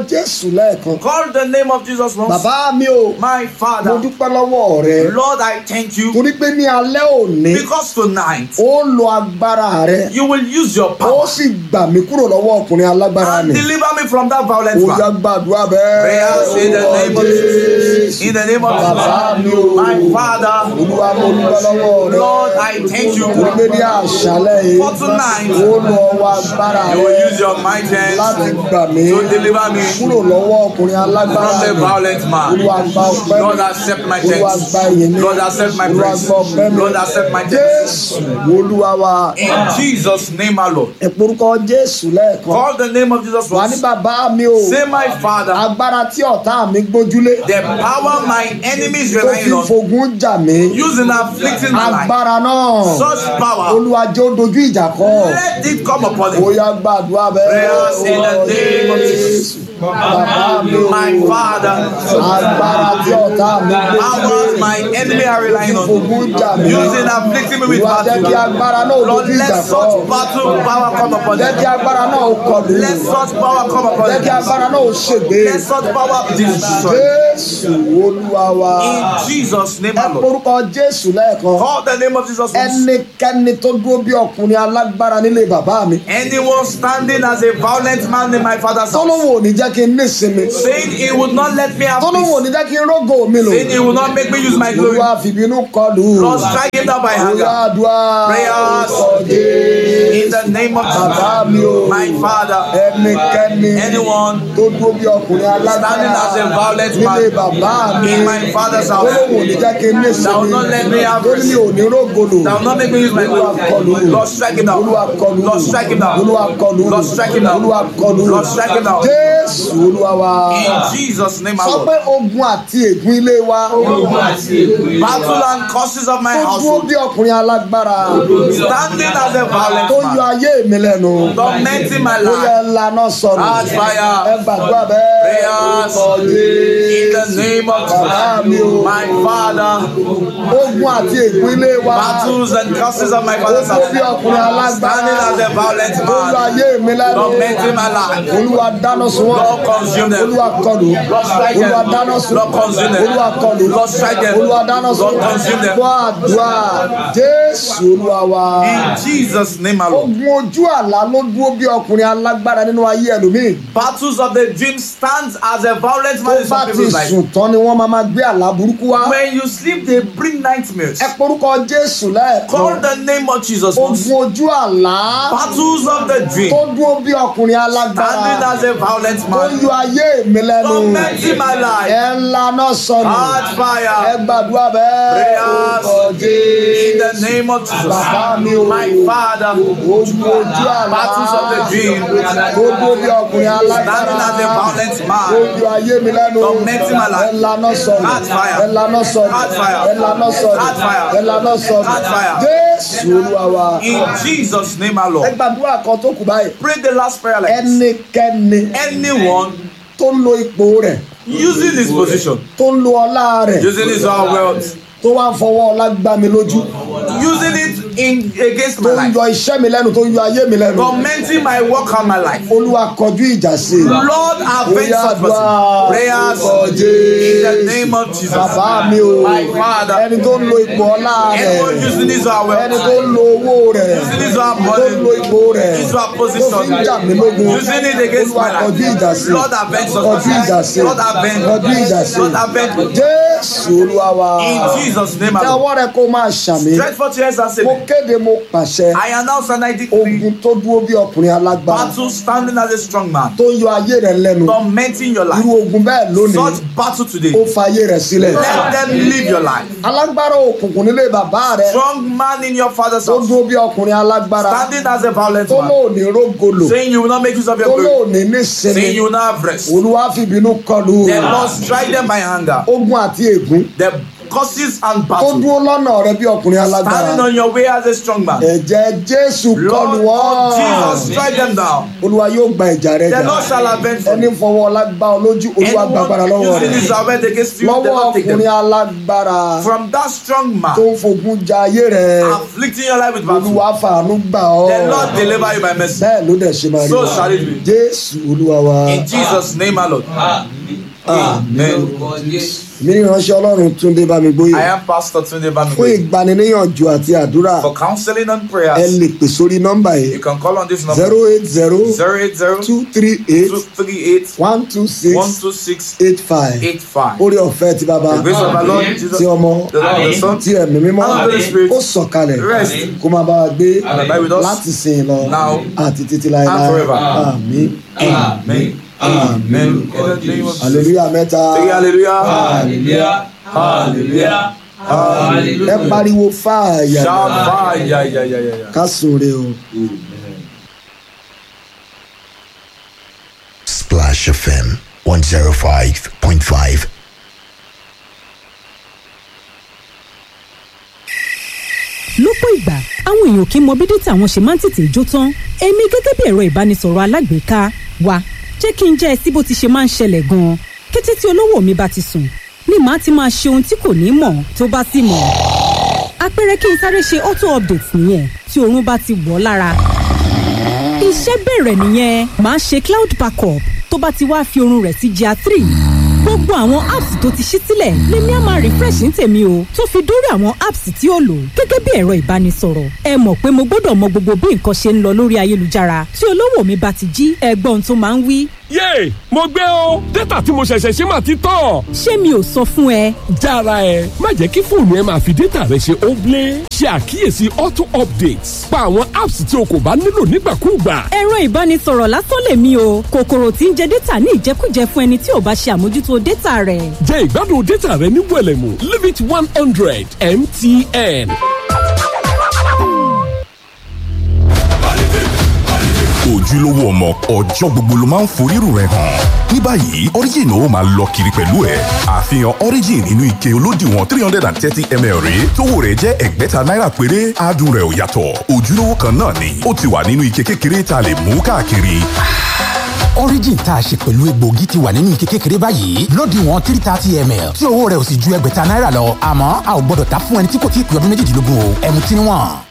jésù lẹ́ẹ̀kan Call the name of Jesus once. bàbá mi ò My mo Father, dúpẹ́ lọ́wọ́ rẹ Lord, I thank you torí pé ní alẹ́ òní because tonight ó lo agbára rẹ you will use your ó power sì gbà mí kúrò lọ́wọ́ ọkùnrin alágbára and ni deliver me from that violent ó yá man. gbàdúrà bẹ́ẹ̀ Prayers in the name of Jesus. In the name of bàbá mi ò Jesus. My Father, olúwa mo dúpẹ́ lọ́wọ́ rẹ Lord, I thank you torí pé ní àṣálẹ́ yìí for tonight. ó lo ọwọ́ agbára You will rẹ use your might hands láti gbà mí to deliver me kúrò lọ́wọ́ ọkùnrin alágbára from the ni violent man. olúwa gba ọpẹ́ mi Lord, accept my olúwa thanks. gba ìyìn mi Lord, accept my olúwa praise. gba ọpẹ́ mi Lord, accept my thanks. jésù olúwa wa In Jesus' name, our Lord. ìporúkọ jésù lẹ́ẹ̀kan Call the name of Jesus wà ní once. bàbá mi o Say, my Father, agbára tí ọ̀tá mi gbójúlé the power my enemies tó fi relying on, fogun jà mí using afflicting my life. agbára náà Such power, olúwa jẹ́ ó dojú ìjà kọ let it come upon ó him. yá gbàdúrà bẹ́ẹ̀ Prayers in the name of jésù bàbá mi o My Father, agbára tí ọ̀tá mi powers my enemy are relying on, fogun jà mí using afflicting me with olúwa jẹ́ kí battle. agbára náà ó Lord, dojú ìjà let kọ such battle power come upon jẹ́ him. kí agbára náà ó kọlù Let such power come upon jẹ́ kí him. agbára náà ó ṣègbè Let such power destroy. jésù olúwa wa In Jesus' name, ẹ our Lord. porúkọ jésù lẹ́ẹ̀kan Call the name of Jesus. once. ẹnikẹ́ni tó dúró bí ọkùnrin alágbára nílé bàbá mi Anyone standing as a violent man in my father's house, tọ́lọ́wọ́ ò ní jẹ́ kí n ní ìsinmi saying he would not let me have tọ́lọ́wọ́ ò peace, ní jẹ́ kí n rógò mi lò saying he will not make me use my glory. olúwa fìbínú kọlù Lord, strike him down by olúwa anger. àdúrà Prayers. ọ̀dẹ́ In the name of bàbá Jesus, mi o my father, ẹnikẹ́ni anyone tó dúró bí ọkùnrin alágbára standing as a violent nílé man bàbá mi in my father's house, tọ́lọ́wọ́ ò ní jẹ́ kí n ní Thou will ìsinmi not let me have tó ní mi ò ní rógò lò that will not make me use my olúwa kọlù glory. Lord, strike him down. olúwa kọlù Lord, strike him down. olúwa kọlù Lord, strike him down. olúwa kọlù Lord, strike him down. jésù olúwa wa In Jesus' name, sọ our pé Lord. ogun àti ègún ilé wa Battle and curses of my tó dúró household, bí ọkùnrin alágbára standing as a tó violent yọ man, ayé mi lẹ́nu tormenting my ó yẹ life. lànà sọ̀rọ̀ Hard ẹ fire. gbàdúrà bẹ́ẹ̀ Prayers. In the name of Jesus, my Father, ogun àti ègún ilé wa battles and curses of my tó father's dúró bí house, ọkùnrin alágbára standing as a violent tó yọ man, ayé mi lẹ́nu tormenting my life. olúwa dáná sun wọn Lord, consume them. olúwa kọlù Lord, strike them. olúwa dáná sun Lord, consume them. olúwa kọlù Lord, strike them. olúwa dáná sun Lord, consume them. fún àdúrà jésù olúwa wa. In Jesus' name, my Lord. ogun ojú àlá ló dúró bí ọkùnrin alágbára nínú ayé ẹlòmíì Battles of the dream stands as a violent tó man in bá some ti people's life. sùn tán ni wọ́n máa máa gbé àlá burúkú wá When you sleep, they bring nightmares. ẹ porúkọ jésù Call lẹ́ẹ̀kan the name of Jesus. once. ogun ojú àlá Battles of the tó dream dúró bí ọkùnrin standing alágbára as a violent tó man, yọ ayé mi lẹ́nu tormenting my life. ẹ ńlá náà sọnù Hard ẹ fire. gbàdúrà bẹ́ẹ̀ Prayers. orúkọ In the jésù name of Jesus. bàbá mi o My Father, ogun ojú àlá Battles of the dream. tó dúró bí ọkùnrin standing as a alágbára. violent ó man, yọ ayé mi lẹ́nu Tormenting my life. ẹ lànà sọ̀rọ̀ Catch fire. ẹ lànà sọ̀rọ̀ Catch fire. ẹ lànà sọ̀rọ̀ Catch fire. ẹ lànà sọ̀rọ̀ Catch fire. jésù olúwa wa in Jesus' name, our ẹ Lord. gbàdúrà kan tó kù báyìí Pray the last prayer like this. ẹnikẹ́ni Anyone tó ń lo ipò rẹ̀ using his position, tó ń lo ọlá rẹ̀ using his own wealth, tó wá ń fọwọ́ ọlá gbá mi lójú using it in against tó my ń life, yọ iṣẹ́ mi lẹ́nu tó ń yọ ayé mi lẹ́nu tormenting my work and my life. olúwa kọjú ìjà sí i Lord, avenge Oya such àdúrà person. Prayers orúkọ in the jésù name of Jesus. bàbá mi o My Father, ẹni tó ń lo ipò ọlá anyone rẹ̀ using his own ẹni wealth, tó ń lo owó rẹ̀ using his own tó ń lo money, ipò rẹ̀ his own tó fi ń jà mí position, lógun using it against olúwa my kọjú life. ìjà sí i Lord, avenge such kọjú ìjà sí person. i Lord, avenge. kọjú ìjà sí Lord, i avenge. jésù olúwa wa In Jesus' name, tẹ I ọwọ́ rẹ kó máa ṣàmì Stretch forth your hands and say, mo kéde mo pàṣẹ I announce and I decree ogun tó dúró bí ọkùnrin alágbára battle standing as a strong man, tó ń yọ ayé rẹ lẹ́nu tormenting your irú life. ogun bẹ́ẹ̀ lónìí Such battle today, ó fa ayé rẹ sílẹ̀ let them live your life. alágbára òkùnkùn nílé bàbá rẹ Strong man in your father's tó house, dúró bí ọkùnrin alágbára standing as a violent tó man, lóòní rógolo saying you will not make use of tó your glory, lóòní nísinmi saying you will not have rest. olúwa fìbínú kọlù The Lord strike them by anger. ogun àti ègún The causes and tó battles. dúró lọ́nà rẹ bí ọkùnrin alágbára Standing on your way as a strong man. ẹ̀jẹ̀ jésù Lord kọlù of wọ́n Jesus, strike them down. olúwa yóò gba ìjà rẹ The jà Lord shall avenge ẹni them. fọwọ́ ọlágbá ọ lójú olúwa gbàgbára lọ́wọ́ Anyone using rẹ his avenge against you, the lọ́wọ́ Lord take ọkùnrin them. alágbára From that strong tó man, ń fogun ja ayé rẹ afflicting your life with battle, olúwa fàánú gbà ọ́ the Lord deliver you by mercy. bẹ́ẹ̀ ló dẹ̀ ṣe máa rí So wa. shall it be. jésù olúwa wa In Jesus' name, my Lord. Amen. mi ní ìránṣẹ́ ọlọ́run túndé bá mi gbóyè I am Pastor Tunde fún Bamigbe. ìgbaniníyànjú àti àdúrà For counseling and ẹ prayers, lè pè sórí nọ́mbà you yìí can call on this number zero eight zero 080 two three eight 238 one two six 126 eight five 85. orí ọ̀fẹ́ ti bàbá The grace of our Lord Jesus, ti ọmọ the Lord of the Son, ti ẹ̀mí mímọ́ and of the Holy Spirit ó sọ̀kalẹ̀ Rest. kó máa bá wa gbé and abide with us láti sìn lọ now àti títí and láéláé forever. àmín Amen. Amen. In the name of Jesus. hallelujah mẹ́ta Say hallelujah. Hallelujah. Hallelujah. ẹ Hallelujah. pariwo fàáyà Shout fire. Yeah, yeah, yeah, yeah, yeah. ká sùnre o. Splash FM 105.5. lọ́pọ̀ ìgbà àwọn èèyàn kì í mọ bí dátà wọn ṣe máa ń tètè jó tán èmi gẹ́gẹ́ bí ẹ̀rọ ìbánisọ̀rọ̀ alágbèéká wa jẹ́ kí n jẹ́ ẹ sí bó ti ṣe máa ń ṣẹlẹ̀ gan-an kété tí olówó mi bá ti sùn ni màá ti máa ṣe ohun tí kò ní mọ̀ tó bá sì mọ̀ àpẹẹrẹ kí n sáré ṣe auto update nìyẹn tí oorun bá ti wọ̀ ọ́ lára iṣẹ́ bẹ̀rẹ̀ nìyẹn màá ṣe cloud backup tó bá ti wá fi oorun rẹ̀ sí gr three gbogbo àwọn apps tó ti ṣí sílẹ̀ lèmi á máa refresh ní tèmi o tó fi dórí àwọn apps tí ó lò gẹ́gẹ́ bí ẹ̀rọ ìbánisọ̀rọ̀ ẹ mọ̀ pé mo gbọ́dọ̀ mọ gbogbo bí nǹkan ṣe ń lọ lórí ayélujára tí olówó mi bá ti jí ẹgbọ́n tó máa ń wí yéè mo gbé o dátà tí mo ṣẹ̀ṣẹ̀ ṣe máa ti tán. ṣé mi ò sọ fún ẹ jára ẹ má jẹ́ kí fóònù ẹ máa fi dátà rẹ ṣe óblé ṣe àkíyèsí auto updates pa àwọn apps tí o kò bá nílò nígbàkúùgbà. ẹ̀rọ ìbánisọ̀rọ̀ lásán lèmi o kòkòrò tí ń jẹ dátà ní ìjẹkújẹ fún ẹni tí ò bá ṣe àmójútó dátà rẹ̀ jẹ́ ìgbádùn dátà rẹ ní wẹ̀lẹ̀mú limit one hundred mtn. ojúlówó ọmọ ọjọ́ gbogbo ló máa ń forírù rẹ̀ hàn. ní báyìí origin ó máa lọ kiri pẹ̀lú ẹ̀ àfihàn origin inú ike olódiwọ̀n three hundred and thirty ml rèé tówó rẹ̀ jẹ́ ẹgbẹ̀ta náírà péré adùn rẹ̀ ò yàtọ̀ ojúlówó kan náà ni ó ti wà nínú ike kékeré tá a lè mú káàkiri. origin tá a ṣe pẹ̀lú egbòogi ti wà nínú ike kékeré báyìí lódiwọ̀n three thirty ml tí owó rẹ̀ ò sì ju ẹgbẹ̀ta náírà lọ àmọ́ a ò gbọ́dọ̀ ta fún ẹni tí kò tí ì pé ọdún méjìdínlógún o ẹ̀mú tí níwọ̀n.